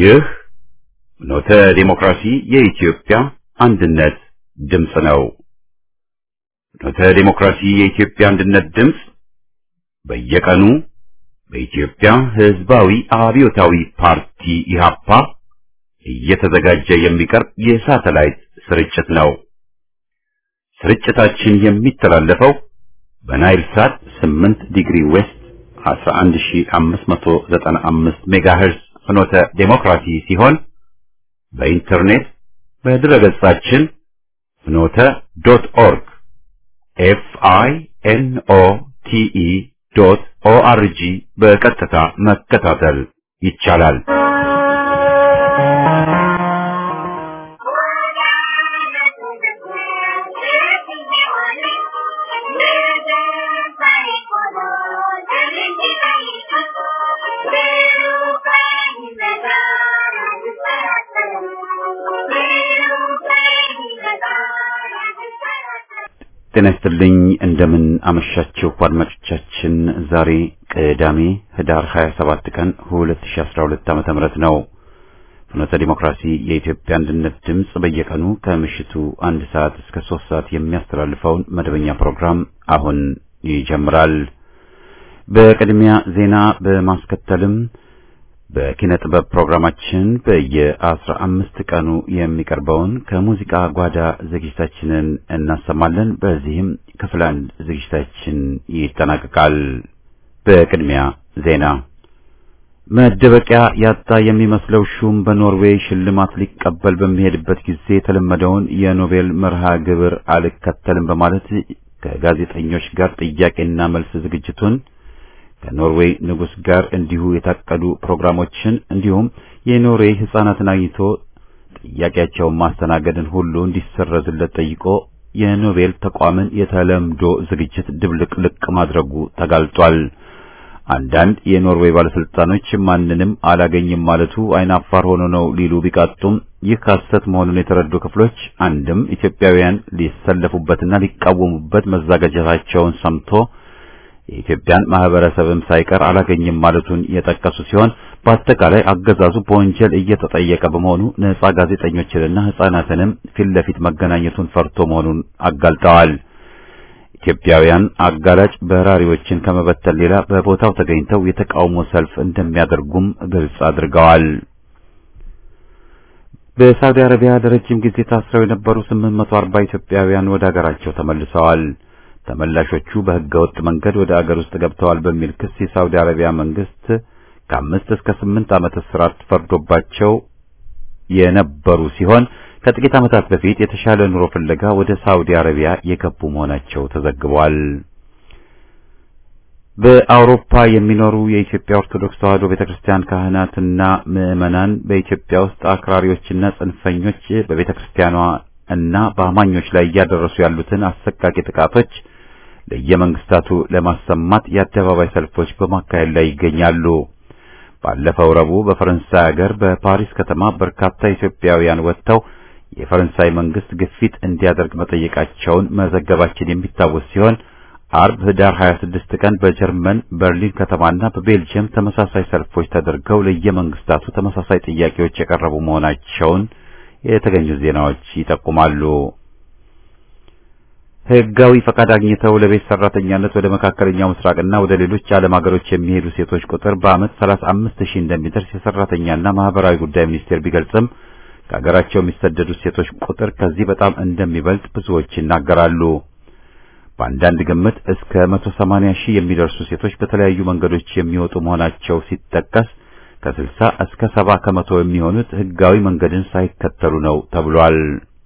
ይህ ኖተ ዴሞክራሲ የኢትዮጵያ አንድነት ድምፅ ነው። ኖተ ዴሞክራሲ የኢትዮጵያ አንድነት ድምፅ በየቀኑ በኢትዮጵያ ሕዝባዊ አብዮታዊ ፓርቲ ኢህአፓ እየተዘጋጀ የሚቀርብ የሳተላይት ስርጭት ነው። ስርጭታችን የሚተላለፈው በናይል ሳት 8 ዲግሪ ዌስት 11595 ሜጋሄርዝ ፍኖተ ዴሞክራሲ ሲሆን በኢንተርኔት በድረገጻችን ፍኖተ ዶት ኦርግ ኤፍ አይ ኤን ኦ ቲ ኢ ዶት ኦ አር ጂ በቀጥታ መከታተል ይቻላል። ጤና ይስጥልኝ። እንደምን አመሻችሁ አድማጮቻችን። ዛሬ ቅዳሜ ህዳር 27 ቀን 2012 ዓመተ ምህረት ነው። ፍኖተ ዲሞክራሲ የኢትዮጵያ አንድነት ድምፅ በየቀኑ ከምሽቱ አንድ ሰዓት እስከ ሶስት ሰዓት የሚያስተላልፈውን መደበኛ ፕሮግራም አሁን ይጀምራል። በቅድሚያ ዜና በማስከተልም በኪነ ጥበብ ፕሮግራማችን በየአስራ አምስት ቀኑ የሚቀርበውን ከሙዚቃ ጓዳ ዝግጅታችንን እናሰማለን። በዚህም ክፍል አንድ ዝግጅታችን ይጠናቀቃል። በቅድሚያ ዜና። መደበቂያ ያጣ የሚመስለው ሹም በኖርዌይ ሽልማት ሊቀበል በሚሄድበት ጊዜ የተለመደውን የኖቤል መርሃ ግብር አልከተልም በማለት ከጋዜጠኞች ጋር ጥያቄና መልስ ዝግጅቱን ከኖርዌይ ንጉሥ ጋር እንዲሁ የታቀዱ ፕሮግራሞችን እንዲሁም የኖርዌይ ሕፃናትን አግኝቶ ጥያቄያቸውን ማስተናገድን ሁሉ እንዲሰረዝለት ጠይቆ የኖቤል ተቋምን የተለምዶ ዝግጅት ድብልቅልቅ ማድረጉ ተጋልጧል። አንዳንድ የኖርዌይ ባለስልጣኖች ማንንም አላገኝም ማለቱ አይናፋር ሆኖ ነው ሊሉ ቢቃጡም ይህ ሐሰት መሆኑን የተረዱ ክፍሎች አንድም ኢትዮጵያውያን ሊሰለፉበትና ሊቃወሙበት መዘጋጀታቸውን ሰምቶ የኢትዮጵያን ማህበረሰብም ሳይቀር አላገኝም ማለቱን የጠቀሱ ሲሆን በአጠቃላይ አገዛዙ በወንጀል እየተጠየቀ በመሆኑ ነጻ ጋዜጠኞችንና ሕፃናትንም ፊት ለፊት መገናኘቱን ፈርቶ መሆኑን አጋልጠዋል። ኢትዮጵያውያን አጋላጭ በራሪዎችን ከመበተን ሌላ በቦታው ተገኝተው የተቃውሞ ሰልፍ እንደሚያደርጉም ግልጽ አድርገዋል። በሳውዲ አረቢያ ለረጅም ጊዜ ታስረው የነበሩ 840 ኢትዮጵያውያን ወደ አገራቸው ተመልሰዋል። ተመላሾቹ በሕገ ወጥ መንገድ ወደ አገር ውስጥ ገብተዋል በሚል ክስ የሳውዲ አረቢያ መንግስት ከአምስት እስከ ስምንት ዓመት እስራት ፈርዶባቸው የነበሩ ሲሆን ከጥቂት ዓመታት በፊት የተሻለ ኑሮ ፍለጋ ወደ ሳውዲ አረቢያ የገቡ መሆናቸው ተዘግቧል። በአውሮፓ የሚኖሩ የኢትዮጵያ ኦርቶዶክስ ተዋሕዶ ቤተክርስቲያን ካህናትና ምዕመናን በኢትዮጵያ ውስጥ አክራሪዎችና ጽንፈኞች በቤተክርስቲያኗ እና በአማኞች ላይ እያደረሱ ያሉትን አሰቃቂ ጥቃቶች ለየመንግስታቱ ለማሰማት የአደባባይ ሰልፎች በማካሄድ ላይ ይገኛሉ። ባለፈው ረቡዕ በፈረንሳይ ሀገር በፓሪስ ከተማ በርካታ ኢትዮጵያውያን ወጥተው የፈረንሳይ መንግስት ግፊት እንዲያደርግ መጠየቃቸውን መዘገባችን የሚታወስ ሲሆን አርብ ህዳር 26 ቀን በጀርመን በርሊን ከተማና በቤልጅየም ተመሳሳይ ሰልፎች ተደርገው ለየመንግስታቱ ተመሳሳይ ጥያቄዎች የቀረቡ መሆናቸውን የተገኙ ዜናዎች ይጠቁማሉ። ህጋዊ ፈቃድ አግኝተው ለቤት ሰራተኛነት ወደ መካከለኛው ምስራቅና ወደ ሌሎች ዓለም ሀገሮች የሚሄዱ ሴቶች ቁጥር በዓመት 35 ሺህ እንደሚደርስ የሰራተኛና ማህበራዊ ጉዳይ ሚኒስቴር ቢገልጽም ከሀገራቸው የሚሰደዱት ሴቶች ቁጥር ከዚህ በጣም እንደሚበልጥ ብዙዎች ይናገራሉ። በአንዳንድ ግምት እስከ 180 ሺህ የሚደርሱ ሴቶች በተለያዩ መንገዶች የሚወጡ መሆናቸው ሲጠቀስ ከ60 እስከ 70 ከመቶ የሚሆኑት ህጋዊ መንገድን ሳይከተሉ ነው ተብሏል።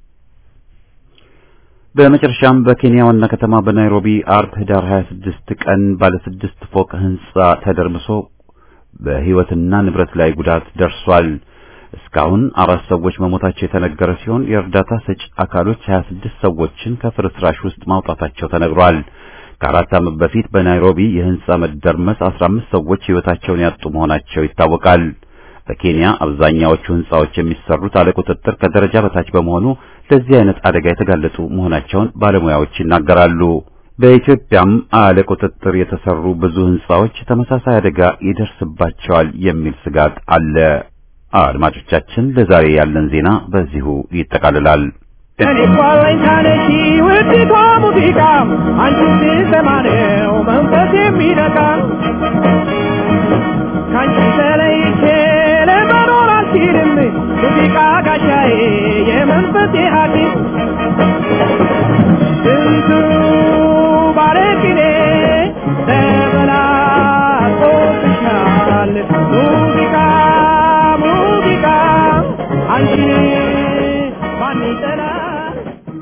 በመጨረሻም በኬንያ ዋና ከተማ በናይሮቢ አርብ ህዳር 26 ቀን ባለ ስድስት ፎቅ ህንጻ ተደርምሶ በህይወትና ንብረት ላይ ጉዳት ደርሷል። እስካሁን አራት ሰዎች መሞታቸው የተነገረ ሲሆን የእርዳታ ሰጪ አካሎች 26 ሰዎችን ከፍርስራሽ ውስጥ ማውጣታቸው ተነግሯል። ከአራት ዓመት በፊት በናይሮቢ የህንጻ መደርመስ 15 ሰዎች ህይወታቸውን ያጡ መሆናቸው ይታወቃል። በኬንያ አብዛኛዎቹ ህንጻዎች የሚሰሩት አለ ቁጥጥር ከደረጃ በታች በመሆኑ ለዚህ አይነት አደጋ የተጋለጡ መሆናቸውን ባለሙያዎች ይናገራሉ። በኢትዮጵያም አለ ቁጥጥር የተሰሩ ብዙ ህንጻዎች ተመሳሳይ አደጋ ይደርስባቸዋል የሚል ስጋት አለ። አድማጮቻችን ለዛሬ ያለን ዜና በዚሁ ይጠቃልላል። እኔ ኳለኝ ታነሺ ውድቷ ሙዚቃ አንቺ ስሰማ ነው መንፈስ የሚነካ ከአንቺ ተለይቼ ለመኖር አልችልም ሙዚቃ ጋሻዬ የመንፈሴ ሐኪም ስንቱ ባለቅኔ ተበላቆብሻል ሙዚቃ ሙዚቃ አንቺን ማን ይጠላል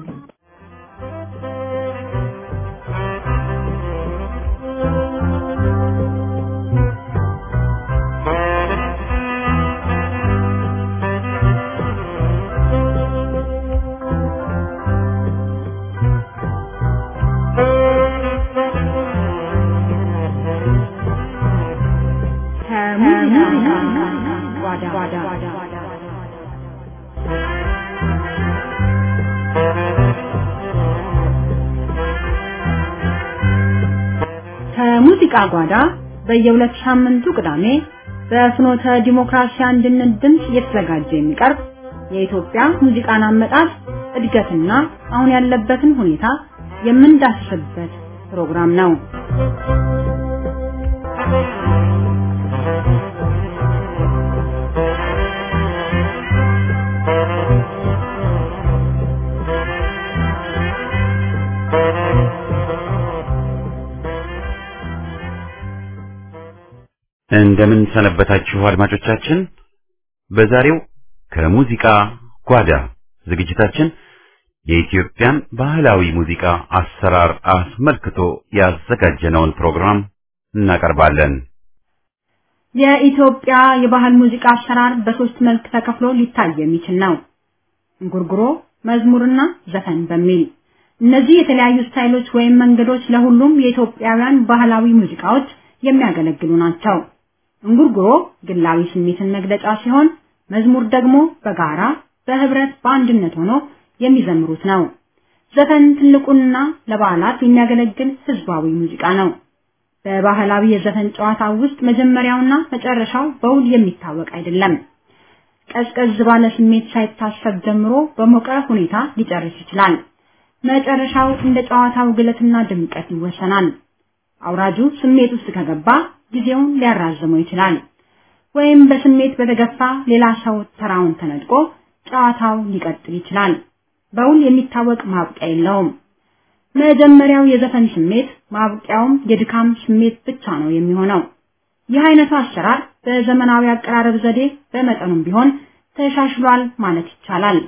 ከሙዚቃ ጓዳ በየሁለት ሳምንቱ ቅዳሜ በፍኖተ ዲሞክራሲ አንድነት ድምፅ እየተዘጋጀ የሚቀርብ የኢትዮጵያ ሙዚቃን አመጣጥ እድገትና አሁን ያለበትን ሁኔታ የምንዳስስበት ፕሮግራም ነው። እንደምን ሰነበታችሁ አድማጮቻችን። በዛሬው ከሙዚቃ ጓዳ ዝግጅታችን የኢትዮጵያን ባህላዊ ሙዚቃ አሰራር አስመልክቶ ያዘጋጀነውን ፕሮግራም እናቀርባለን። የኢትዮጵያ የባህል ሙዚቃ አሰራር በሶስት መልክ ተከፍሎ ሊታይ የሚችል ነው። እንጉርጉሮ፣ መዝሙርና ዘፈን በሚል እነዚህ የተለያዩ ስታይሎች ወይም መንገዶች ለሁሉም የኢትዮጵያውያን ባህላዊ ሙዚቃዎች የሚያገለግሉ ናቸው። እንጉርጉሮ ግላዊ ስሜትን መግለጫ ሲሆን፣ መዝሙር ደግሞ በጋራ በህብረት በአንድነት ሆኖ የሚዘምሩት ነው። ዘፈን ትልቁና ለበዓላት የሚያገለግል ህዝባዊ ሙዚቃ ነው። በባህላዊ የዘፈን ጨዋታ ውስጥ መጀመሪያውና መጨረሻው በውል የሚታወቅ አይደለም። ቀዝቀዝ ባለ ስሜት ሳይታሰብ ጀምሮ በሞቀ ሁኔታ ሊጨርስ ይችላል። መጨረሻው እንደ ጨዋታው ግለትና ድምቀት ይወሰናል። አውራጁ ስሜት ውስጥ ከገባ ጊዜውን ሊያራዝመው ይችላል። ወይም በስሜት በተገፋ ሌላ ሰው ተራውን ተነጥቆ ጨዋታው ሊቀጥል ይችላል። በውል የሚታወቅ ማብቂያ የለውም። መጀመሪያው የዘፈን ስሜት ማብቂያውም የድካም ስሜት ብቻ ነው የሚሆነው። ይህ አይነቱ አሰራር በዘመናዊ አቀራረብ ዘዴ በመጠኑም ቢሆን ተሻሽሏል ማለት ይቻላል።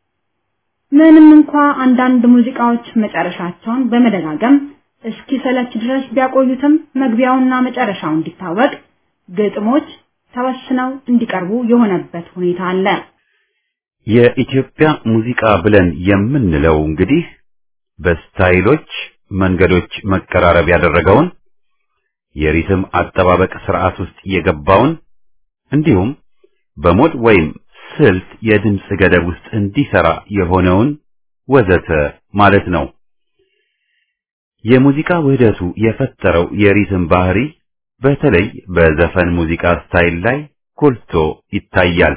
ምንም እንኳ አንዳንድ ሙዚቃዎች መጨረሻቸውን በመደጋገም እስኪ ሰለች ድረስ ቢያቆዩትም መግቢያውና መጨረሻው እንዲታወቅ ግጥሞች ተወስነው እንዲቀርቡ የሆነበት ሁኔታ አለ። የኢትዮጵያ ሙዚቃ ብለን የምንለው እንግዲህ በስታይሎች መንገዶች መቀራረብ ያደረገውን የሪትም አጠባበቅ ስርዓት ውስጥ የገባውን እንዲሁም በሞድ ወይም ስልት የድምፅ ገደብ ውስጥ እንዲሰራ የሆነውን ወዘተ ማለት ነው። የሙዚቃ ውህደቱ የፈጠረው የሪትም ባህሪ በተለይ በዘፈን ሙዚቃ ስታይል ላይ ጎልቶ ይታያል።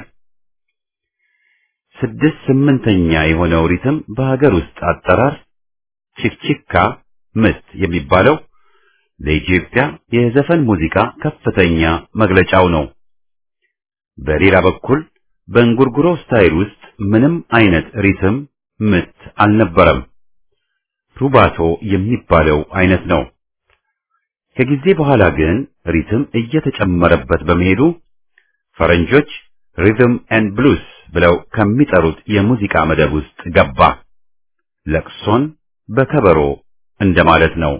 ስድስት ስምንተኛ የሆነው ሪትም በሀገር ውስጥ አጠራር ቺክቺካ ምት የሚባለው ለኢትዮጵያ የዘፈን ሙዚቃ ከፍተኛ መግለጫው ነው። በሌላ በኩል በእንጉርጉሮ ስታይል ውስጥ ምንም አይነት ሪትም ምት አልነበረም። ሩባቶ የሚባለው አይነት ነው። ከጊዜ በኋላ ግን ሪትም እየተጨመረበት በመሄዱ ፈረንጆች ሪትም ኤንድ ብሉስ ብለው ከሚጠሩት የሙዚቃ መደብ ውስጥ ገባ። ለቅሶን በከበሮ እንደማለት ነው።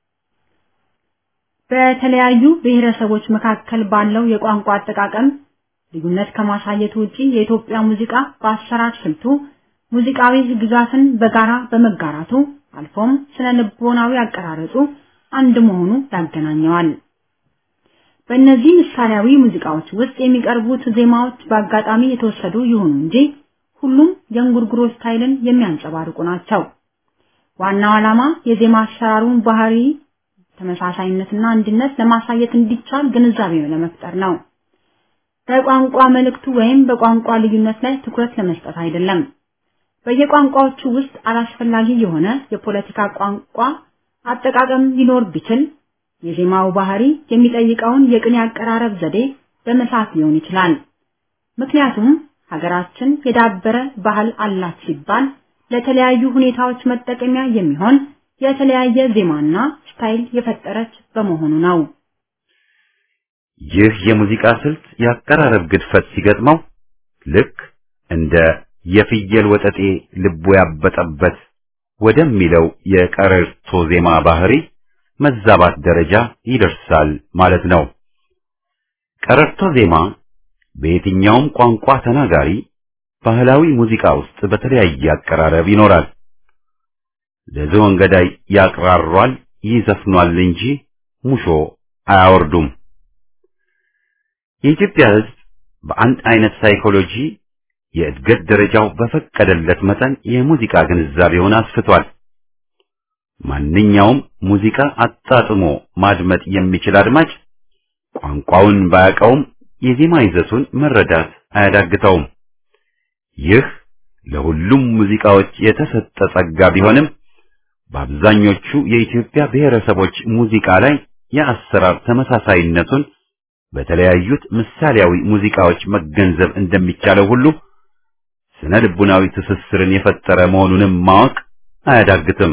በተለያዩ ብሔረሰቦች መካከል ባለው የቋንቋ አጠቃቀም ልዩነት ከማሳየት ውጪ የኢትዮጵያ ሙዚቃ በአሰራር ስልቱ ሙዚቃዊ ግዛትን በጋራ በመጋራቱ አልፎም ስነ ልቦናዊ አቀራረጹ አንድ መሆኑ ያገናኘዋል። በእነዚህ ምሳሌያዊ ሙዚቃዎች ውስጥ የሚቀርቡት ዜማዎች በአጋጣሚ የተወሰዱ ይሁኑ እንጂ ሁሉም የእንጉርጉሮ ስታይልን የሚያንጸባርቁ ናቸው። ዋናው ዓላማ የዜማ አሰራሩን ባህሪ ተመሳሳይነትና አንድነት ለማሳየት እንዲቻል ግንዛቤ ለመፍጠር ነው። በቋንቋ መልእክቱ ወይም በቋንቋ ልዩነት ላይ ትኩረት ለመስጠት አይደለም። በየቋንቋዎቹ ውስጥ አላስፈላጊ የሆነ የፖለቲካ ቋንቋ አጠቃቀም ሊኖር ቢችል የዜማው ባህሪ የሚጠይቀውን የቅኔ አቀራረብ ዘዴ በመሳት ሊሆን ይችላል። ምክንያቱም ሀገራችን የዳበረ ባህል አላት ሲባል ለተለያዩ ሁኔታዎች መጠቀሚያ የሚሆን የተለያየ ዜማና ስታይል የፈጠረች በመሆኑ ነው። ይህ የሙዚቃ ስልት የአቀራረብ ግድፈት ሲገጥመው ልክ እንደ የፍየል ወጠጤ ልቡ ያበጠበት ወደሚለው የቀረርቶ ዜማ ባህሪ መዛባት ደረጃ ይደርሳል ማለት ነው። ቀረርቶ ዜማ በየትኛውም ቋንቋ ተናጋሪ ባህላዊ ሙዚቃ ውስጥ በተለያየ አቀራረብ ይኖራል። ለዝሆን ገዳይ ያቅራሯል፣ ይዘፍኗል እንጂ ሙሾ አያወርዱም። የኢትዮጵያ ሕዝብ በአንድ አይነት ሳይኮሎጂ የእድገት ደረጃው በፈቀደለት መጠን የሙዚቃ ግንዛቤውን አስፍቷል። ማንኛውም ሙዚቃ አጣጥሞ ማድመጥ የሚችል አድማጭ ቋንቋውን ባያውቀውም የዜማ ይዘቱን መረዳት አያዳግተውም። ይህ ለሁሉም ሙዚቃዎች የተሰጠ ጸጋ ቢሆንም በአብዛኞቹ የኢትዮጵያ ብሔረሰቦች ሙዚቃ ላይ የአሰራር ተመሳሳይነቱን በተለያዩት ምሳሌያዊ ሙዚቃዎች መገንዘብ እንደሚቻለው ሁሉ ስነ ልቡናዊ ትስስርን የፈጠረ መሆኑንም ማወቅ አያዳግትም።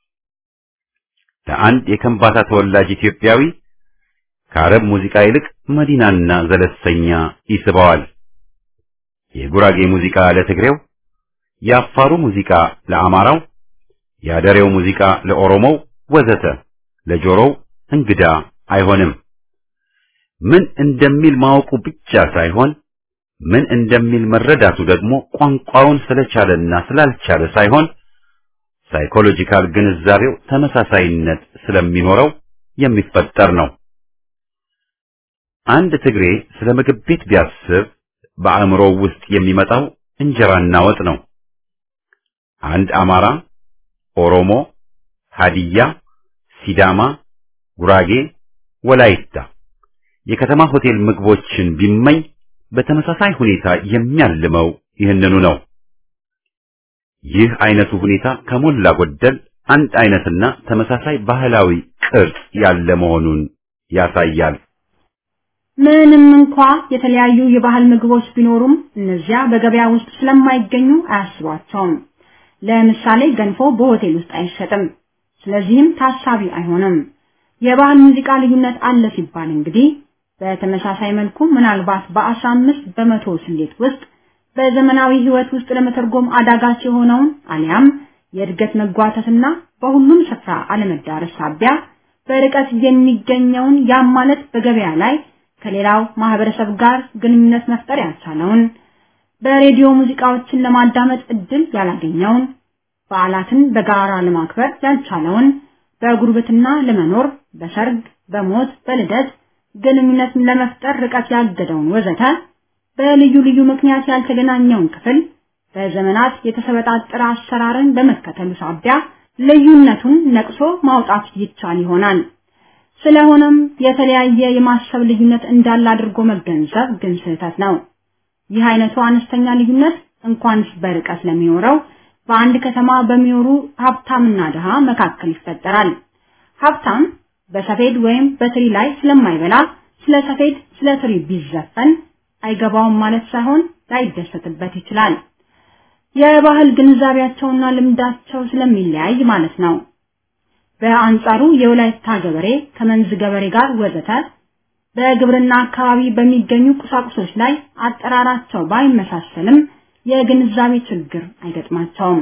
ለአንድ የከምባታ ተወላጅ ኢትዮጵያዊ ከአረብ ሙዚቃ ይልቅ መዲናና ዘለሰኛ ይስበዋል። የጉራጌ ሙዚቃ ለትግሬው፣ የአፋሩ ሙዚቃ ለአማራው፣ የአደሬው ሙዚቃ ለኦሮሞው ወዘተ ለጆሮው እንግዳ አይሆንም። ምን እንደሚል ማወቁ ብቻ ሳይሆን ምን እንደሚል መረዳቱ ደግሞ ቋንቋውን ስለቻለና ስላልቻለ ሳይሆን ሳይኮሎጂካል ግንዛቤው ተመሳሳይነት ስለሚኖረው የሚፈጠር ነው። አንድ ትግሬ ስለ ምግብ ቤት ቢያስብ በአእምሮው ውስጥ የሚመጣው እንጀራና ወጥ ነው። አንድ አማራ፣ ኦሮሞ፣ ሀዲያ፣ ሲዳማ፣ ጉራጌ፣ ወላይታ የከተማ ሆቴል ምግቦችን ቢመኝ በተመሳሳይ ሁኔታ የሚያልመው ይህንኑ ነው። ይህ አይነቱ ሁኔታ ከሞላ ጎደል አንድ አይነትና ተመሳሳይ ባህላዊ ቅርጽ ያለ መሆኑን ያሳያል። ምንም እንኳ የተለያዩ የባህል ምግቦች ቢኖሩም እነዚያ በገበያ ውስጥ ስለማይገኙ አያስቧቸውም። ለምሳሌ ገንፎ በሆቴል ውስጥ አይሸጥም፣ ስለዚህም ታሳቢ አይሆንም። የባህል ሙዚቃ ልዩነት አለ ሲባል እንግዲህ በተመሳሳይ መልኩ ምናልባት በአስራ አምስት በመቶ ስሌት ውስጥ በዘመናዊ ህይወት ውስጥ ለመተርጎም አዳጋች የሆነውን አሊያም የእድገት መጓተትና በሁሉም ስፍራ አለመዳረስ ሳቢያ በርቀት የሚገኘውን ያም ማለት በገበያ ላይ ከሌላው ማህበረሰብ ጋር ግንኙነት መፍጠር ያልቻለውን በሬዲዮ ሙዚቃዎችን ለማዳመጥ እድል ያላገኘውን በዓላትን በጋራ ለማክበር ያልቻለውን በጉርብትና ለመኖር በሰርግ፣ በሞት፣ በልደት ግንኙነት ለመፍጠር ርቀት ያገደውን ወዘተ በልዩ ልዩ ምክንያት ያልተገናኘውን ክፍል በዘመናት የተሰበጣጠረ አሰራርን በመከተሉ ሳቢያ ልዩነቱን ነቅሶ ማውጣት ይቻል ይሆናል። ስለሆነም የተለያየ የማሰብ ልዩነት እንዳለ አድርጎ መገንዘብ ግን ስህተት ነው። ይህ አይነቱ አነስተኛ ልዩነት እንኳንስ በርቀት ለሚኖረው በአንድ ከተማ በሚኖሩ ሀብታምና ድሃ መካከል ይፈጠራል። ሀብታም በሰፌድ ወይም በትሪ ላይ ስለማይበላ ስለ ሰፌድ ስለ ትሪ ቢዘፈን አይገባውም ማለት ሳይሆን ላይደሰትበት ይችላል። የባህል ግንዛቤያቸውና ልምዳቸው ስለሚለያይ ማለት ነው። በአንጻሩ የወላይታ ገበሬ ከመንዝ ገበሬ ጋር ወዘተ በግብርና አካባቢ በሚገኙ ቁሳቁሶች ላይ አጠራራቸው ባይመሳሰልም የግንዛቤ ችግር አይገጥማቸውም።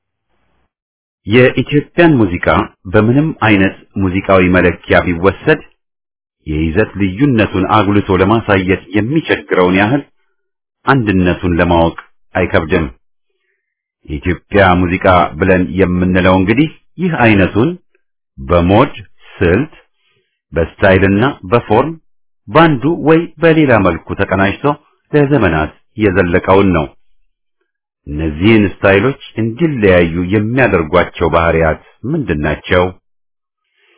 የኢትዮጵያን ሙዚቃ በምንም አይነት ሙዚቃዊ መለኪያ ቢወሰድ የይዘት ልዩነቱን አጉልቶ ለማሳየት የሚቸግረውን ያህል አንድነቱን ለማወቅ አይከብድም። የኢትዮጵያ ሙዚቃ ብለን የምንለው እንግዲህ ይህ አይነቱን በሞድ ስልት፣ በስታይልና በፎርም ባንዱ ወይ በሌላ መልኩ ተቀናጅቶ ለዘመናት የዘለቀውን ነው። እነዚህን ስታይሎች እንዲለያዩ የሚያደርጓቸው ባህሪያት ምንድናቸው?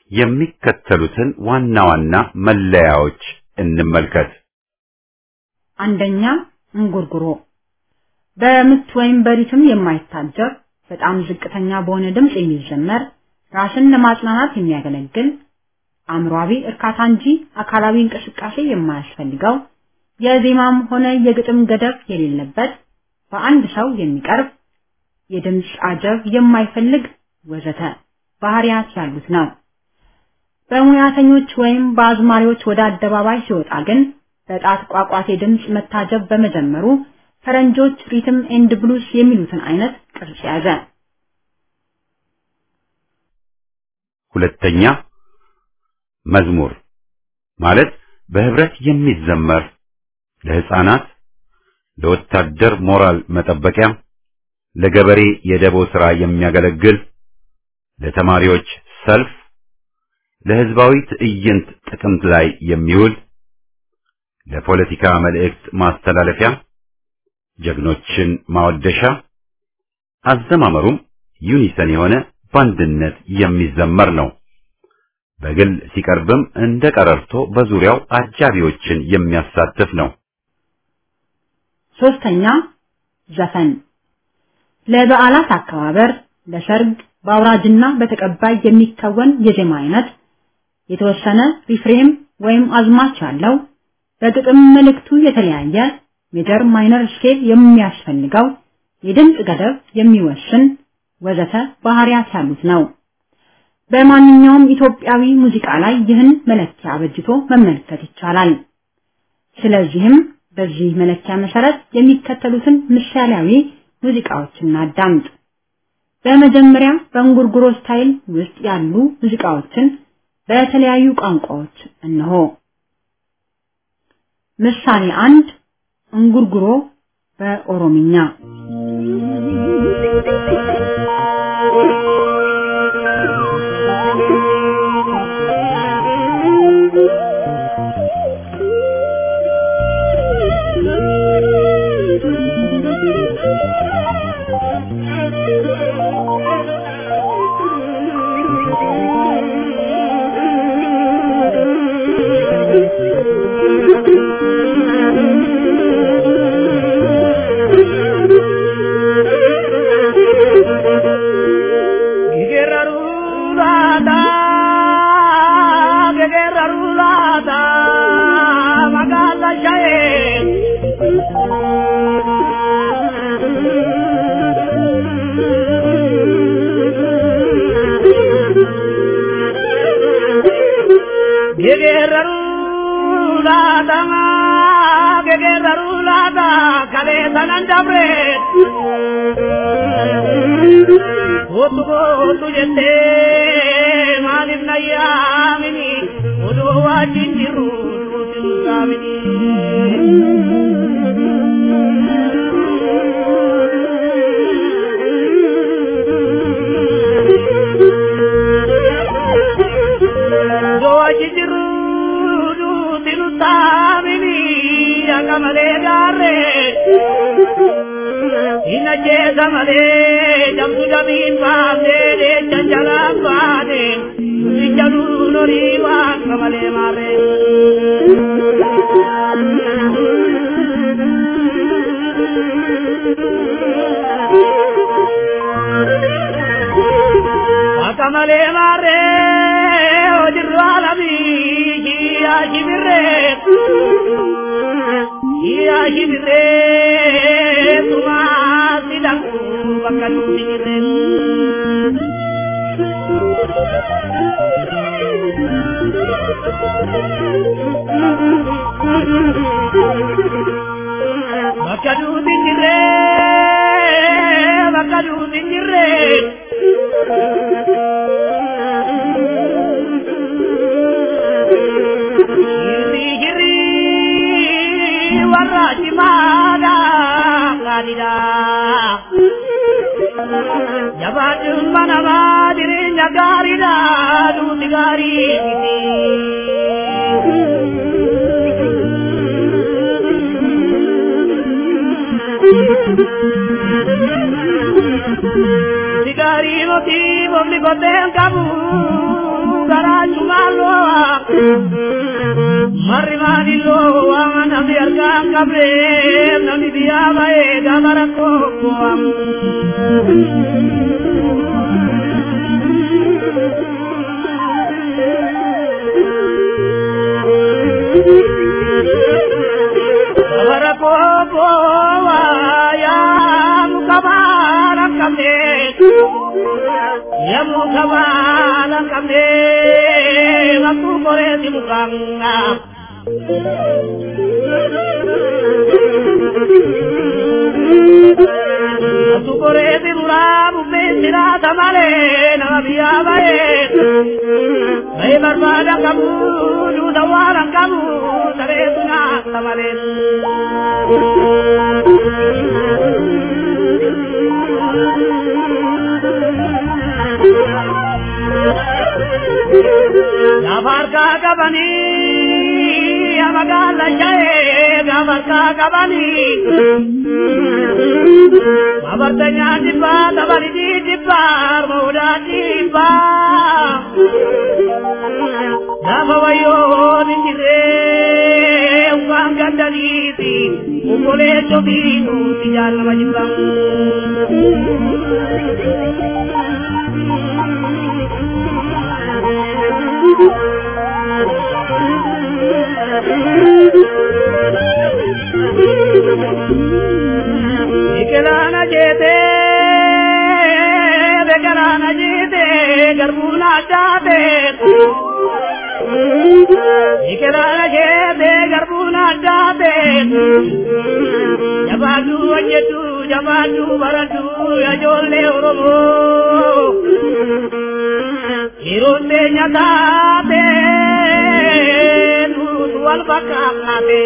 የሚከተሉትን ዋና ዋና መለያዎች እንመልከት። አንደኛ እንጉርጉሮ በምት ወይም በሪትም የማይታጀብ በጣም ዝቅተኛ በሆነ ድምፅ የሚዘመር ራስን ለማጽናናት የሚያገለግል አእምሯዊ እርካታ እንጂ አካላዊ እንቅስቃሴ የማያስፈልገው የዜማም ሆነ የግጥም ገደብ የሌለበት በአንድ ሰው የሚቀርብ የድምፅ አጀብ የማይፈልግ ወዘተ ባህሪያት ያሉት ነው። በሙያተኞች ወይም በአዝማሪዎች ወደ አደባባይ ሲወጣ ግን በጣት ቋቋቴ ድምፅ መታጀብ በመጀመሩ ፈረንጆች ሪትም ኤንድ ብሉስ የሚሉትን አይነት ቅርጽ ያዘ። ሁለተኛ መዝሙር ማለት በህብረት የሚዘመር ለህፃናት፣ ለወታደር ሞራል መጠበቂያ፣ ለገበሬ የደቦ ሥራ የሚያገለግል፣ ለተማሪዎች ሰልፍ፣ ለህዝባዊ ትዕይንት ጥቅምት ላይ የሚውል፣ ለፖለቲካ መልእክት ማስተላለፊያ፣ ጀግኖችን ማወደሻ፣ አዘማመሩም ዩኒሰን የሆነ በአንድነት የሚዘመር ነው። በግል ሲቀርብም እንደ ቀረርቶ በዙሪያው አጃቢዎችን የሚያሳትፍ ነው። ሶስተኛ ዘፈን ለበዓላት አከባበር፣ ለሰርግ፣ በአውራጅና በተቀባይ የሚከወን የዜማ አይነት የተወሰነ ሪፍሬም ወይም አዝማች ያለው በግጥም መልእክቱ የተለያየ ሜጀር ማይነር ስኬል የሚያስፈልገው የድምፅ ገደብ የሚወስን ወዘተ ባህሪያት ያሉት ነው። በማንኛውም ኢትዮጵያዊ ሙዚቃ ላይ ይህን መለኪያ አበጅቶ መመልከት ይቻላል። ስለዚህም በዚህ መለኪያ መሰረት የሚከተሉትን ምሳሌያዊ ሙዚቃዎችን እናዳምጥ። በመጀመሪያ በእንጉርጉሮ ስታይል ውስጥ ያሉ ሙዚቃዎችን በተለያዩ ቋንቋዎች እነሆ። ምሳሌ አንድ እንጉርጉሮ በኦሮምኛ Otu otu jette maaliif na yaamini oduu wajjin jiru nuti saamini. Oduu wajjin jiru nuti nu saamini akka malee gaarree. Ina jeesa malee jamtu jamiin baafnee deecha jalaan baane nuti jaluu norii waaqa malee maarree. Waaqa malee maarree hojirru alamii jiyaa shibirree. Jiyaa shibirree tumaa sidaku bakka nuti jirreen. Bakka nuti jirree bakka nuti jirree. Jirri jirri warra cimaadha gaariidha. Jabaachuun manamaa jireenya gaariidha duuti gaarii miti. Duuti gaarii miti bofni koteen qabu garaachumaan loo'a. Marri maadilloo waan Namni argaan qabee namni biyyaa ba'ee gaafa rakkoo bu'amu. Bara kobo ya mukabala kame ya mukabala kame waktu kore di mukanga Waktu kore di murabu mira tamale na biya bae Bae barbada kamu du dawaran kamu tare tuna tamale Gabarka gabani amagala jaye gabarka gabani Babartanya dibba tabari di dibba muda dibba Nama wayo ninjire uang gandariti Ukole chobinu tijal majimbang Ikelana jete, bekalana jete, garbuna jate. Ikelana jete, garbuna jate. Jabatu wajatu, jabatu baratu, ajolle oromo. Ironde nyatate, nutu albakakate.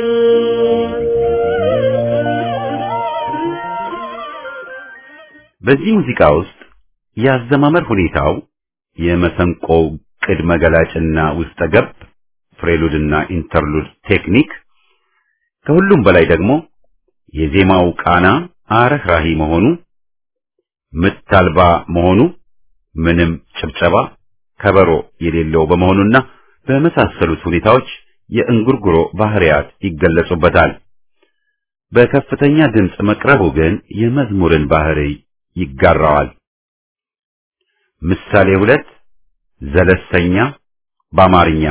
በዚህ ሙዚቃ ውስጥ የአዘማመር ሁኔታው የመሰንቆው ቅድመ ገላጭና ውስጠ ገብ ፍሬሉድና ኢንተርሉድ ቴክኒክ ከሁሉም በላይ ደግሞ የዜማው ቃና አረህራሂ መሆኑ ምት አልባ መሆኑ ምንም ጭብጨባ ከበሮ የሌለው በመሆኑና በመሳሰሉት ሁኔታዎች የእንጉርጉሮ ባህሪያት ይገለጹበታል። በከፍተኛ ድምፅ መቅረቡ ግን የመዝሙርን ባህሪ ይጋራዋል። ምሳሌ ሁለት ዘለሰኛ በአማርኛ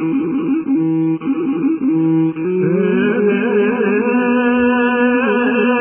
Thank you.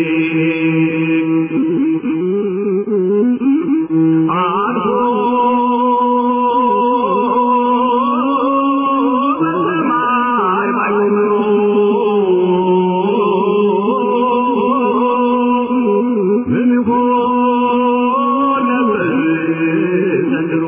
አልፎ በሰማይ ባይኖሮ ምን ይሆን ነበር ዘንድሮ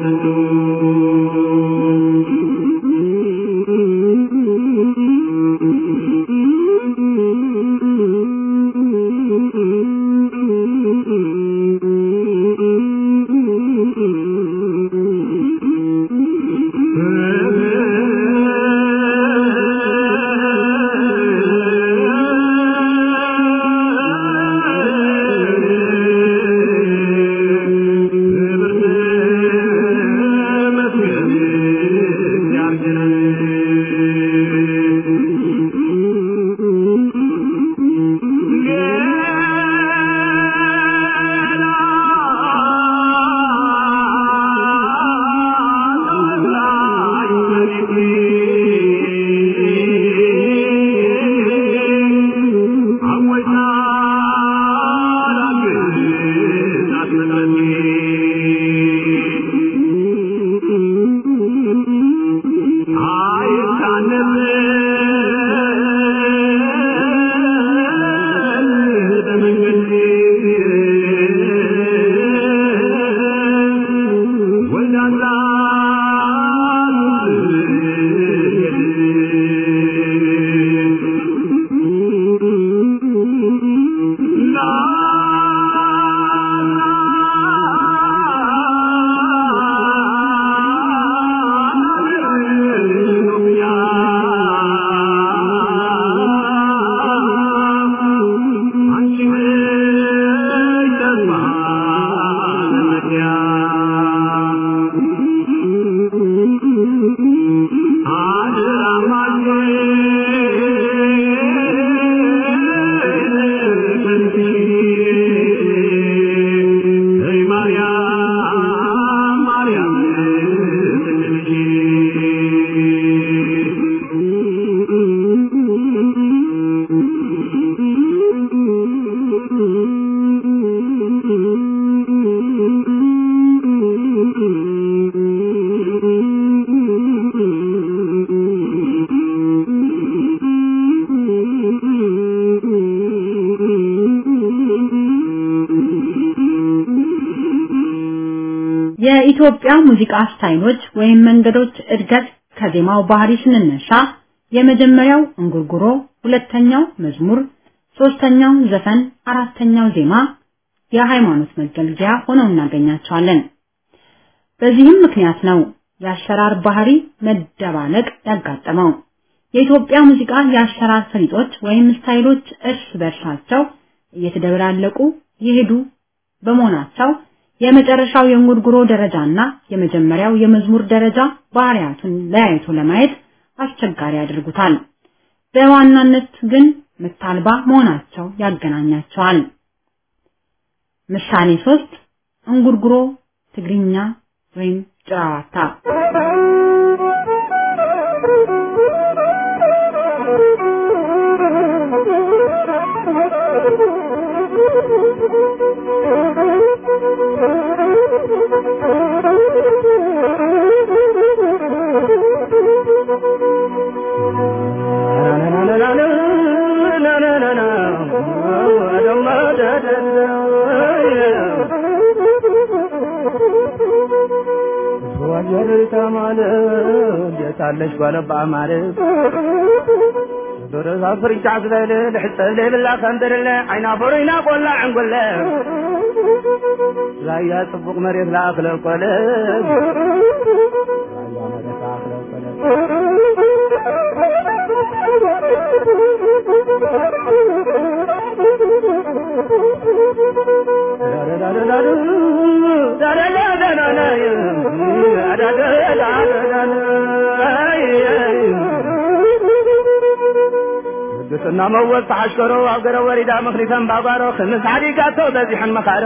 የኢትዮጵያ ሙዚቃ ስታይሎች ወይም መንገዶች እድገት ከዜማው ባህሪ ስንነሳ የመጀመሪያው እንጉርጉሮ፣ ሁለተኛው መዝሙር፣ ሶስተኛው ዘፈን፣ አራተኛው ዜማ የሃይማኖት መገልገያ ሆነው እናገኛቸዋለን። በዚህም ምክንያት ነው የአሰራር ባህሪ መደባለቅ ያጋጠመው። የኢትዮጵያ ሙዚቃ የአሰራር ፈሊጦች ወይም ስታይሎች እርስ በርሳቸው እየተደበላለቁ የሄዱ በመሆናቸው የመጨረሻው የእንጉርጉሮ ደረጃና የመጀመሪያው የመዝሙር ደረጃ ባህሪያቱን ለያይቶ ለማየት አስቸጋሪ ያደርጉታል። በዋናነት ግን ምታልባ መሆናቸው ያገናኛቸዋል። ምሳሌ ሶስት እንጉርጉሮ ትግርኛ ወይም ጭራዋታ ታለሽ ጓለባ ማለት ዶረዛ ፍርጫ ዝበለ ልሕፀብ ዘይብላ ከንድርለ ዓይና ፈሩይና ቆላ ዕንጉለ ራያ ጽቡቕ መሬት ለኣክለ ቆለ ራያ መሬት ለኣክለ ቆለ ቅድስና መወዝ ተሓሽከሮ ኣብ ገረ ወሪዳ ምኽሪተን ባጓሮ ክምስ ዓዲጋቶ በዚሐን መኻሮ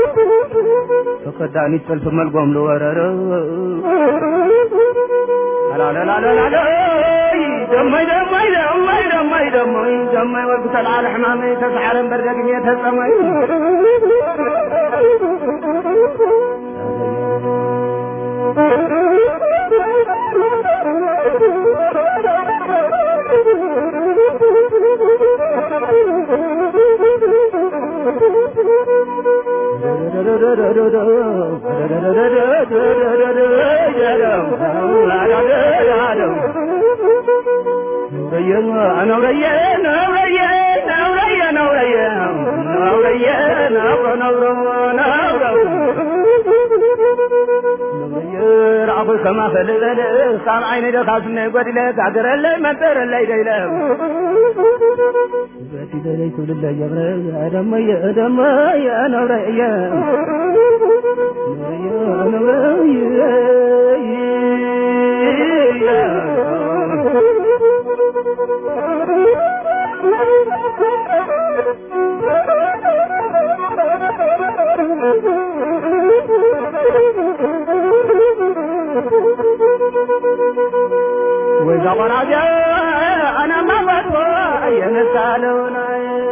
ተኸዳኒት ሰልፊ መልጎም ዝወረሮ ላላላላላ ደማይ ደማይ ደማይ ደማይ ደማይ ደማይ ወልኩ ተልዓል ሕማመይ ተሰዓረን በርደግኝ ተጸመይ كما فلذل صار عيني دخاسنا يقول لك عقرلي منترلي ديلك باتي دليت لله يا ادم يا ادم يا نور يا يا نور وإذا قرأت أنا ما بطوى ينسالون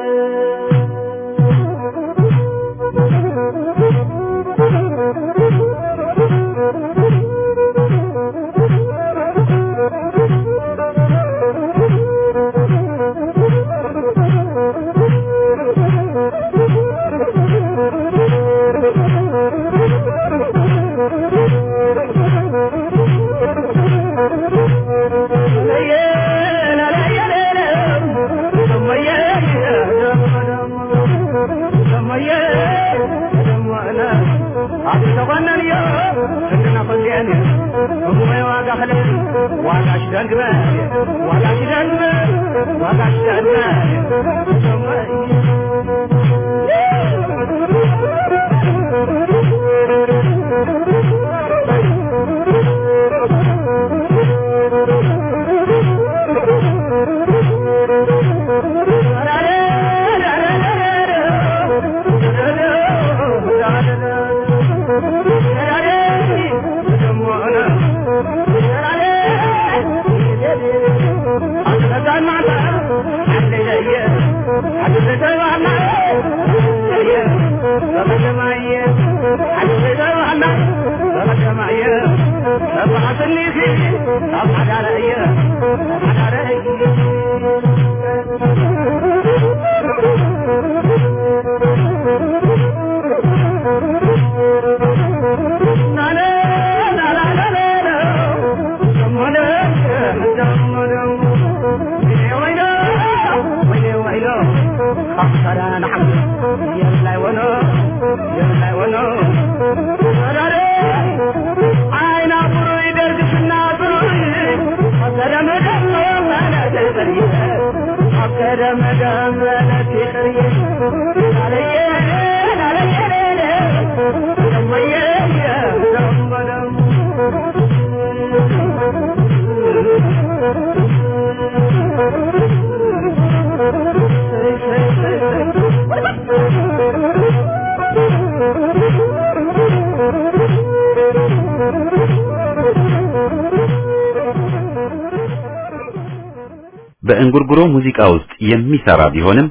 በእንጉርጉሮ ሙዚቃ ውስጥ የሚሰራ ቢሆንም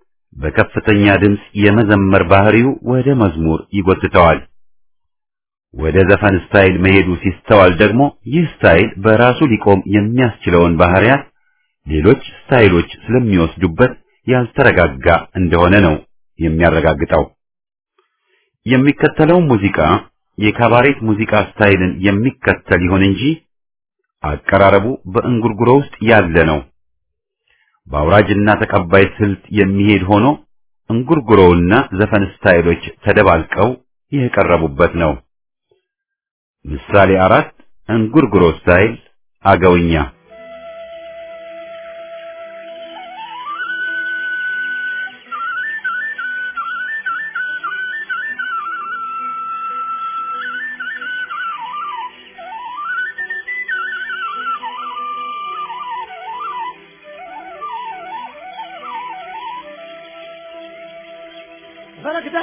በከፍተኛ ድምፅ የመዘመር ባህሪው ወደ መዝሙር ይጎትተዋል። ወደ ዘፈን ስታይል መሄዱ ሲስተዋል ደግሞ ይህ ስታይል በራሱ ሊቆም የሚያስችለውን ባህሪያት ሌሎች ስታይሎች ስለሚወስዱበት ያልተረጋጋ እንደሆነ ነው የሚያረጋግጠው። የሚከተለው ሙዚቃ የካባሬት ሙዚቃ ስታይልን የሚከተል ይሁን እንጂ አቀራረቡ በእንጉርጉሮ ውስጥ ያለ ነው። በአውራጅና ተቀባይ ስልት የሚሄድ ሆኖ እንጉርጉሮውና ዘፈን ስታይሎች ተደባልቀው የቀረቡበት ነው። ምሳሌ አራት እንጉርጉሮ ስታይል አገውኛ በረክተ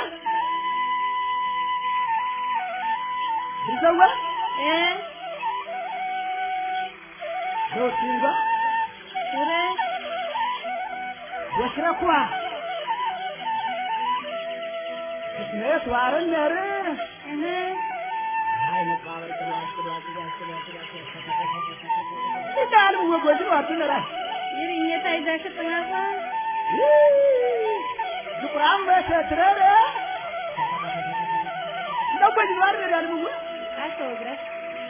ይዘዋ ዶቲንጋ ወሽረኳ ስነት ዋርን ነር አይ መቃብር ቅሏል ቅሏል ቅሏል ቅሏል ቅሏል ይዳል ወጎጅ ነው አትነራ ይርኝታ ይዛሽ ጥናቷ ዝቁራም በሰትረረ እንደጎጅ ነው አይደል ያልሙ አስተወግረሽ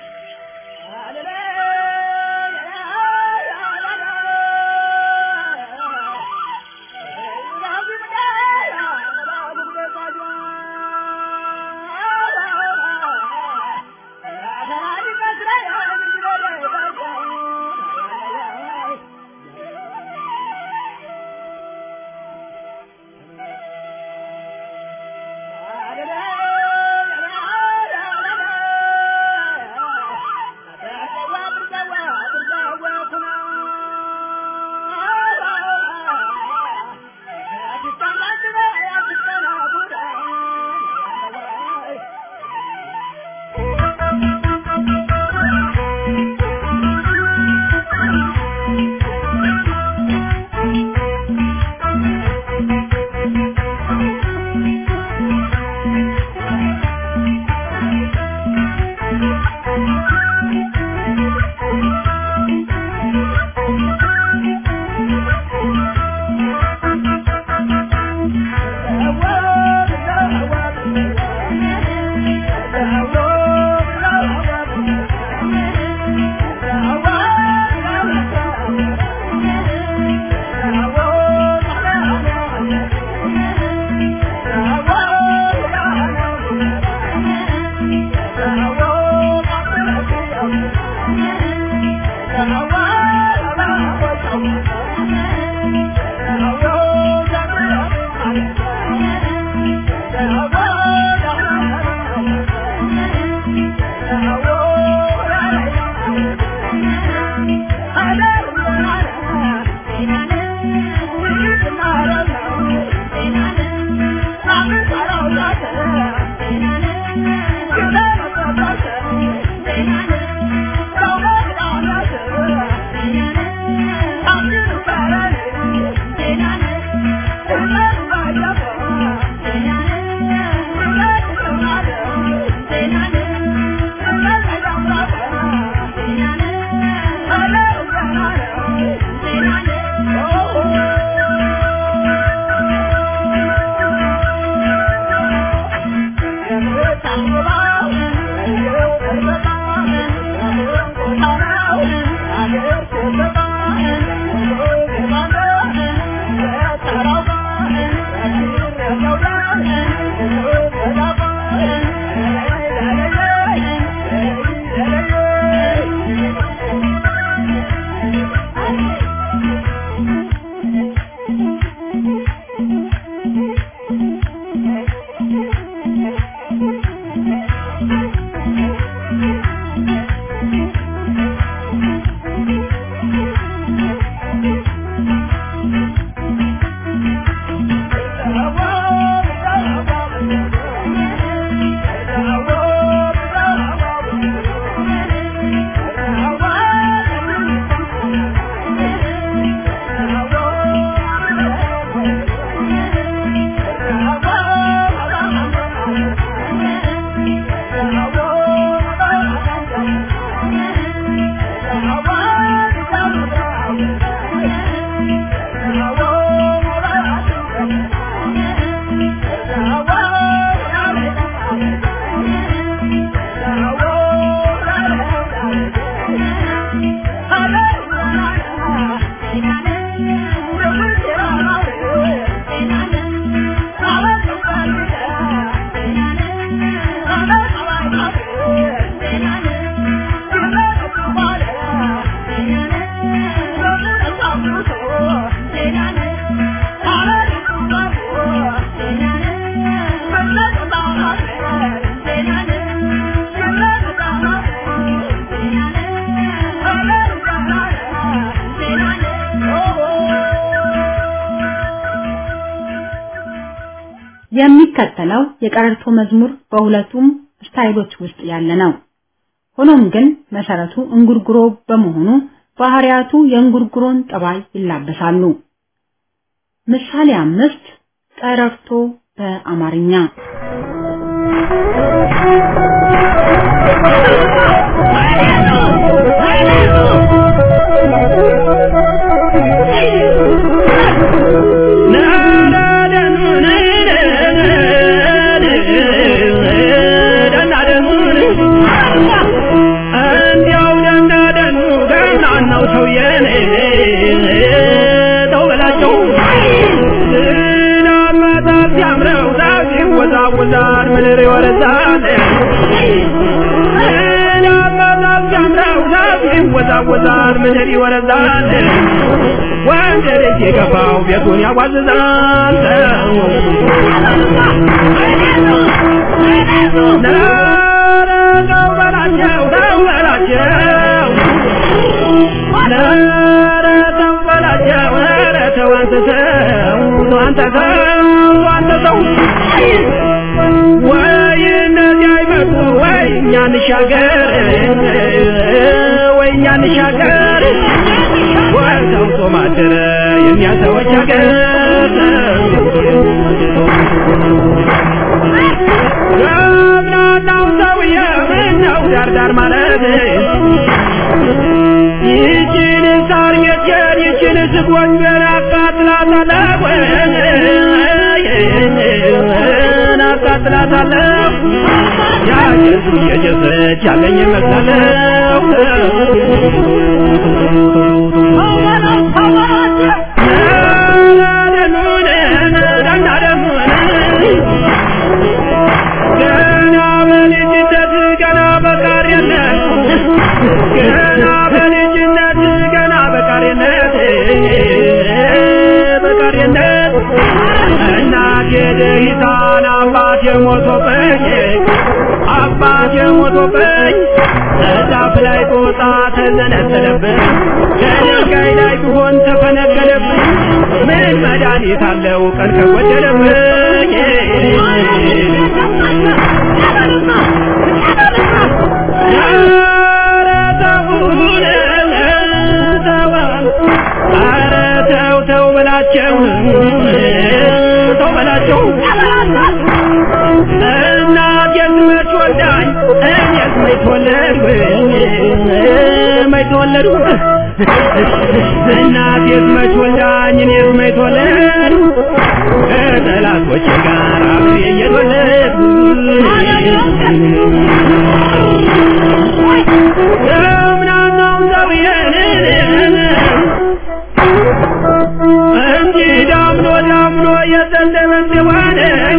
የሚከተለው የቀረርቶ መዝሙር በሁለቱም ስታይሎች ውስጥ ያለ ነው። ሆኖም ግን መሰረቱ እንጉርጉሮ በመሆኑ ባህሪያቱ የእንጉርጉሮን ጠባይ ይላበሳሉ። ምሳሌ አምስት ቀረርቶ በአማርኛ ይወዛወዛል ምድር ይወረዛል ይወዛወዛል ምድር ይወረዛል ወንድ ልጅ የገባው ቤቱን ያዋዝዛል ተው በላቸው ተው በላቸው ኧረ ተው በላቸው ኧረ ተው አንተ ሰው አንተ ሰው አንተ ሰው ወይ እነዚህ አይመጡ ወይ እኛ እንሻገር ወይ እኛ እንሻገር ወይ ሰውቶ ማደረ የእኛ ሰዎች ሀገር ገብናናው ሰውዬ ምነው ዳርዳር ማለት ይችን ሳር ጌጤን ይችን ስጎንጀን አቃጥላታለሁ አቃጥላታለሁ ያጀሱ የጀሰች ያለኝ ይመስላለሁ ገና በልጅነት ገና በቃሪነት ገና በልጅነት ገና በቃሪነት በቃሪነት እናቴ ደሂታን አባቴ ሞቶብኝ አባቴ ሞቶብኝ ዛፍ ላይ ጦጣ ተዘነጠለብኝ ከድንጋይ ላይ ቢሆን ተፈነቀለብኝ ምን መድኃኒት አለው ቀን ከጎደለብኝ ኧረ ተውን ተው ኧረ ተው ተው በላቸው ተው በላቸው እናቴስ መች ወልዳኝ እኔስ መች ተወለድኩ መች ተወለድኩ እናቴስ መች ወልዳኝ እኔስ መች ተወለድኩ ከጠላቶቼ ጋር አብሬ እየተወለድኩ እምናናው ሰውዬን እንጂ ዳምኖ ዳምኖ የዘነበ እንደሆነ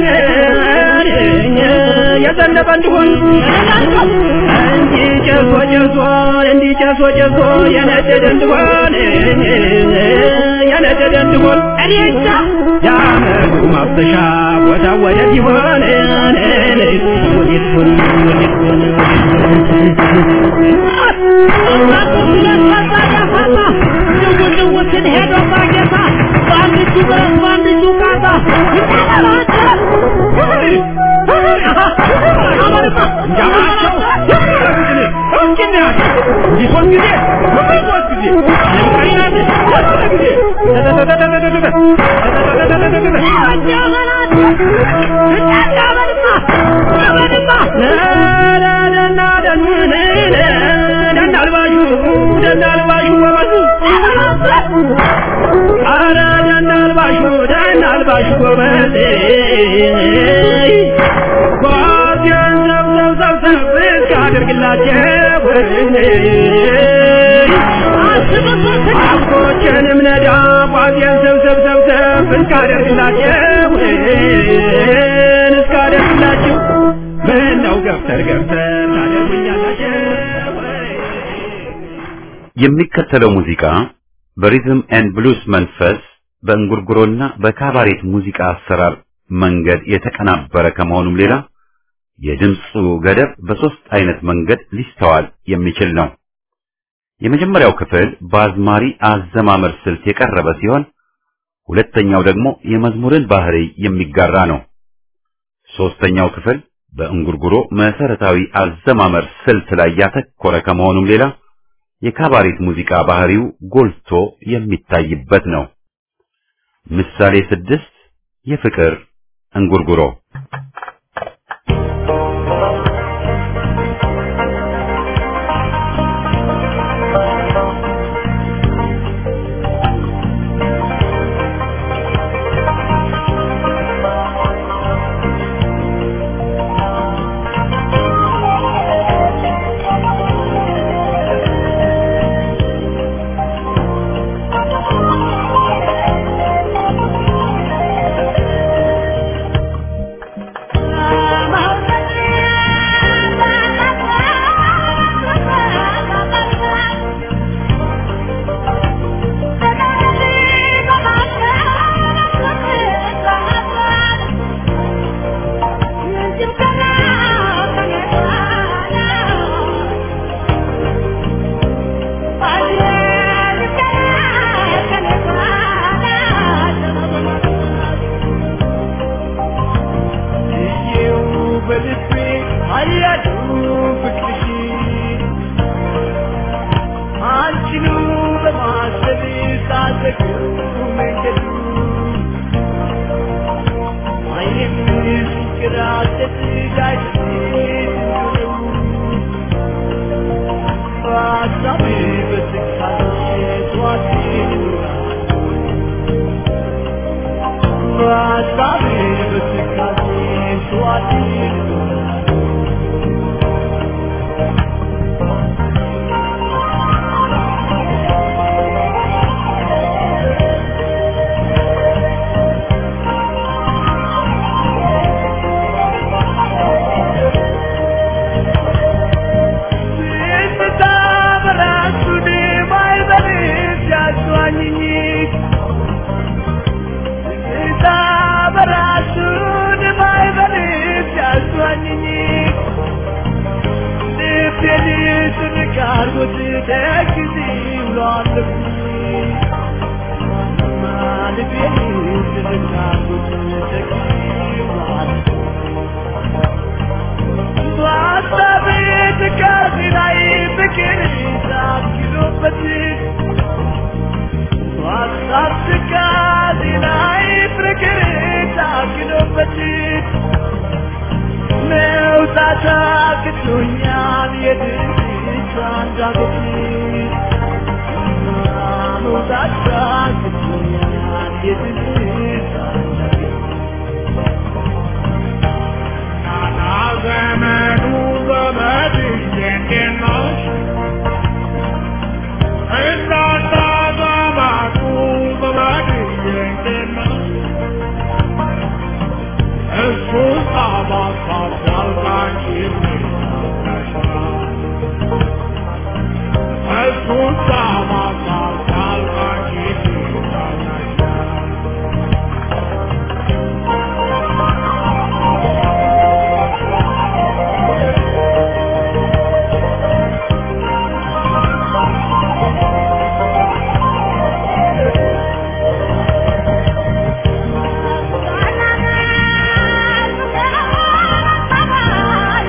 የዘነበ እንደሆን እንጂ ጨሶ ጨሶ እንዲ ጨሶ ጨሶ የነደደ እንደሆን የነደደ እንደሆን እኔቻ የአመዱ ማፍሰሻ ቦታ ወዴት ይሆን ወዴት ሆን ወዴት ሆን ንጉስን ሄዶ ማጌታ በአንድ እጁ ብረት በአንድ እጁ ቃታ እንጃማቸው እንግዲህ እንዲህ ሶስት ጊዜ ሶስት ጊዜ አለምቀሪናት ሶስት ጊዜ ደናልባሹ ደናልባሹ ጎበዝ አረ ደናልባሹ ደናልባሹ ጎበዝ ጓዜን ሰብሰብ ሰብሰብ እስካደርግላቸው አቦቼንም ነዳ ጓዜን ሰብሰብ ሰብሰብ እስካደርግላቸው እስካደርግላችሁ ምነው ገፍተር ገፍተር ታደርጉኛላችሁ የሚከተለው ሙዚቃ በሪዝም ኤንድ ብሉስ መንፈስ በእንጉርጉሮና በካባሬት ሙዚቃ አሰራር መንገድ የተቀናበረ ከመሆኑም ሌላ የድምፁ ገደብ በሶስት አይነት መንገድ ሊስተዋል የሚችል ነው። የመጀመሪያው ክፍል በአዝማሪ አዘማመር ስልት የቀረበ ሲሆን ሁለተኛው ደግሞ የመዝሙርን ባህሪ የሚጋራ ነው። ሶስተኛው ክፍል በእንጉርጉሮ መሰረታዊ አዘማመር ስልት ላይ ያተኮረ ከመሆኑም ሌላ የካባሬት ሙዚቃ ባህሪው ጎልቶ የሚታይበት ነው። ምሳሌ ስድስት የፍቅር እንጉርጉሮ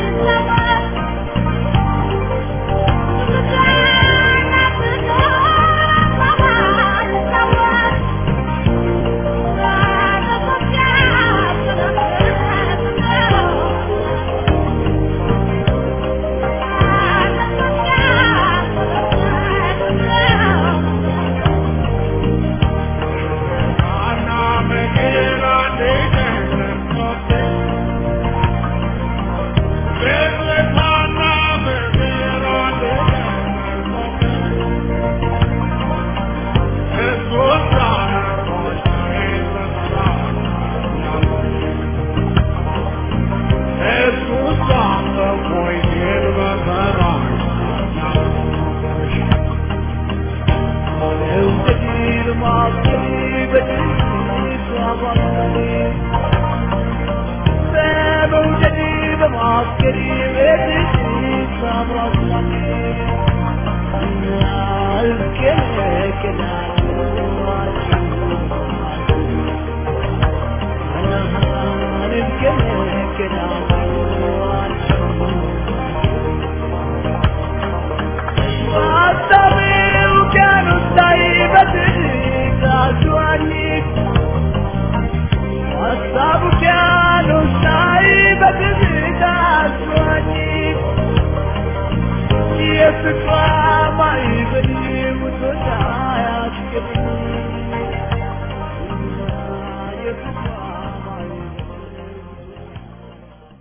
Thank you.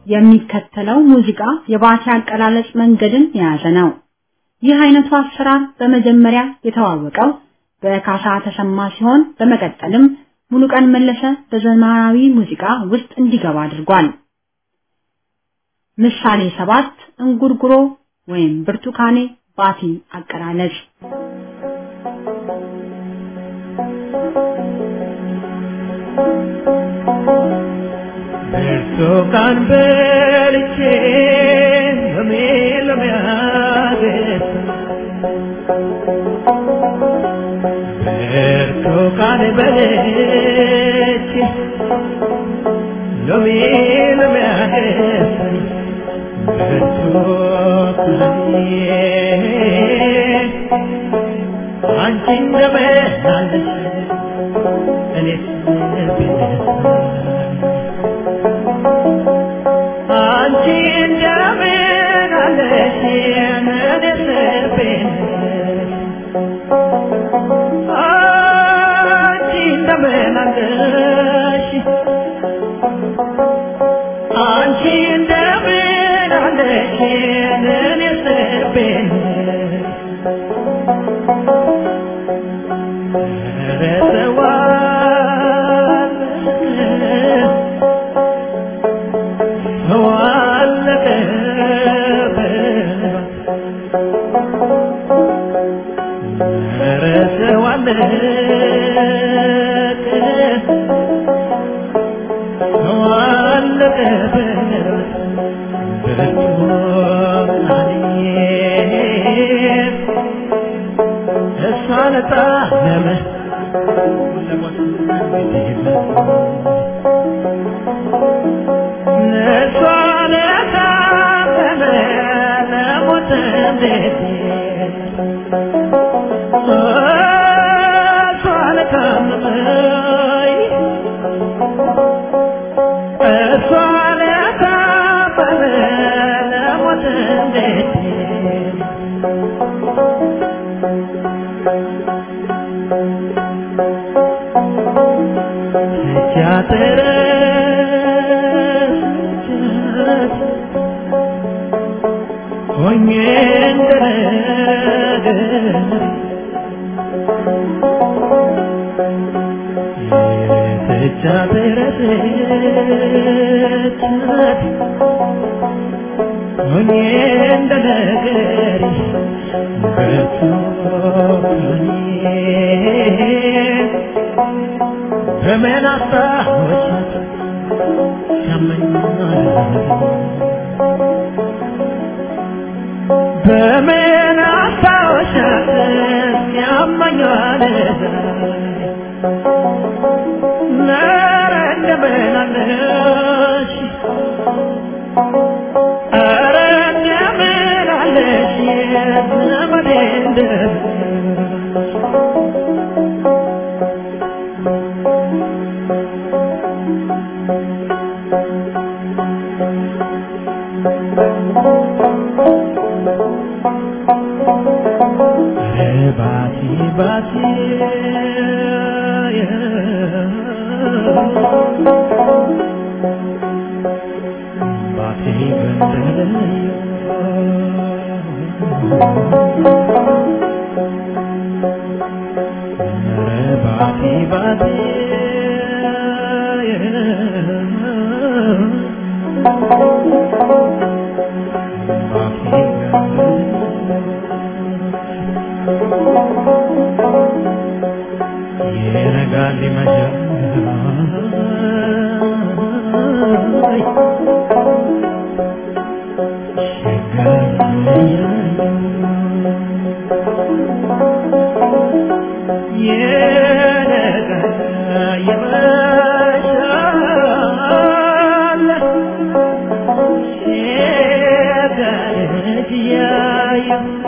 የሚከተለው ሙዚቃ የባቲ አቀላለጽ መንገድን የያዘ ነው። ይህ አይነቱ አሰራር በመጀመሪያ የተዋወቀው በካሳ ተሰማ ሲሆን በመቀጠልም ሙሉቀን መለሰ በዘመናዊ ሙዚቃ ውስጥ እንዲገባ አድርጓል። ምሳሌ ሰባት እንጉርጉሮ ወይም ብርቱካኔ ባቲ አቀላለጽ ብርቱካን በልቼ ሎሜ ሎሜ አገኘ ብርቱካን በልቼ ሎሜ ሎሜ አገኘ ብርቱካኔ አንቺ እንደምን አለሽ እኔስ ብነሳ አንቺ እንደምን አለሽ እኔስ ብነሳ አንቺ እንደምን አለሽ አንቺ እንደምን አለሽ እኔስ ብነሳ ሆኜ እንደነገር የተቻበረሰቻት ሆኜ እንደነገር በቶኔ በምን አስታወሻት ያመኛል በምን አስታወሻት ያመኛል ኧረ እንደምን አለሽ ኧረ እንደምን አለሽ ዘመዴ እንደምን ባቲ ባቲ ባቲ ባቲ ባቲ ይነጋል ይመሻል ይነጋል ይመሻል ሲጋረድ ያየ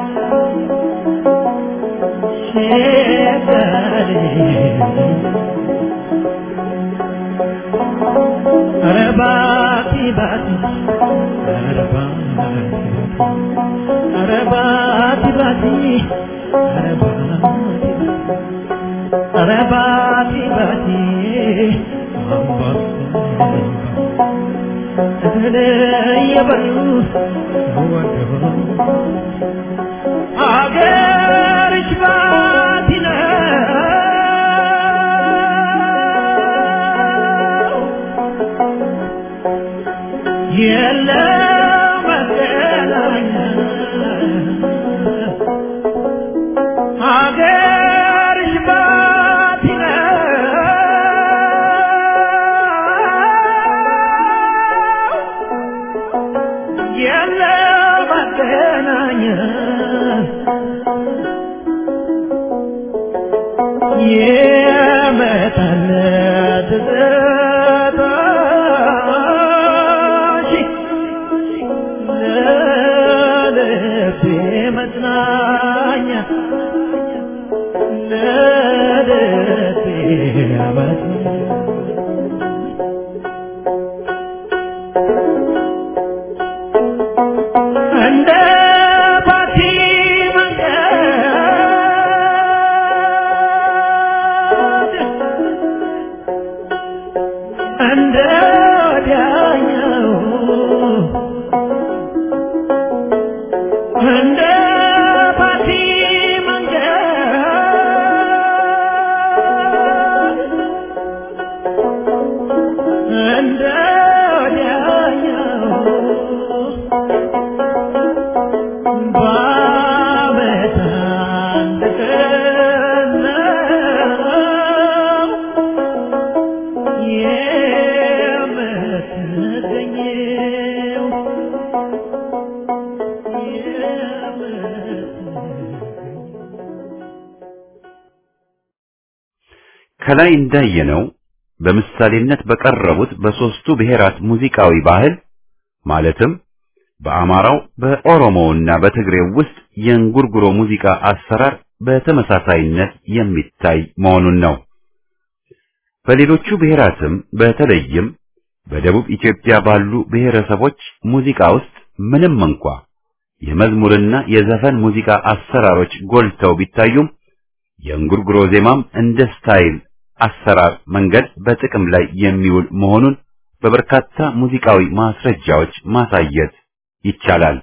ኧረ ባቲ ባቲ ኧረ ባቲ ባቲ ኧረ ባቲ ኧረ ባቲ ባቲ እየበሉ ወደው አገርሽ ባቲ ነው የለም መገናኛ አገርሽ ባቲ ነው የለም መገናኛ የመጣለት ትዝታሽ ለልቤ መጽናኛ ለልቤ መጽናኛ እንደ ባቲ መንገድ እንደ ወዲያኛው እንደ ባቲ መንገድ እንደ ወዲያኛው በዓመት አንድ ቀን ነው የምትገኘው ከላይ እንዳየነው በምሳሌነት በቀረቡት በሦስቱ ብሔራት ሙዚቃዊ ባህል ማለትም በአማራው በኦሮሞውና በትግሬው ውስጥ የእንጉርጉሮ ሙዚቃ አሰራር በተመሳሳይነት የሚታይ መሆኑን ነው። በሌሎቹ ብሔራትም በተለይም በደቡብ ኢትዮጵያ ባሉ ብሔረሰቦች ሙዚቃ ውስጥ ምንም እንኳ የመዝሙርና የዘፈን ሙዚቃ አሰራሮች ጎልተው ቢታዩም የእንጉርጉሮ ዜማም እንደ ስታይል አሰራር መንገድ በጥቅም ላይ የሚውል መሆኑን በበርካታ ሙዚቃዊ ማስረጃዎች ማሳየት ይቻላል።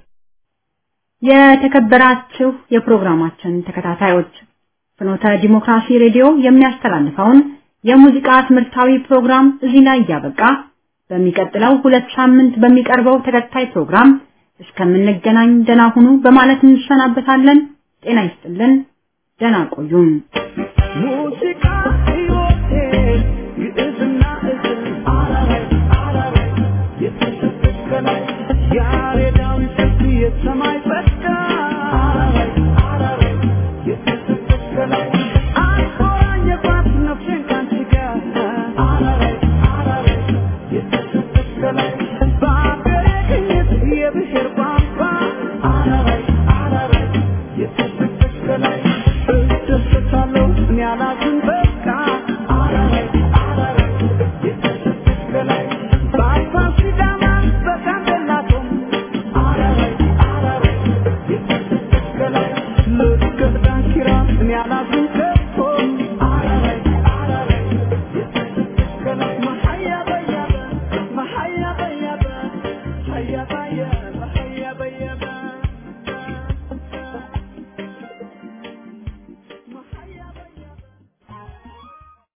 የተከበራችሁ የፕሮግራማችን ተከታታዮች ፍኖተ ዲሞክራሲ ሬዲዮ የሚያስተላልፈውን የሙዚቃ ትምህርታዊ ፕሮግራም እዚህ ላይ እያበቃ በሚቀጥለው ሁለት ሳምንት በሚቀርበው ተከታይ ፕሮግራም እስከምንገናኝ ደህና ሁኑ በማለት እንሰናበታለን። ጤና ይስጥልን። ደህና ቆዩን። ሙዚቃ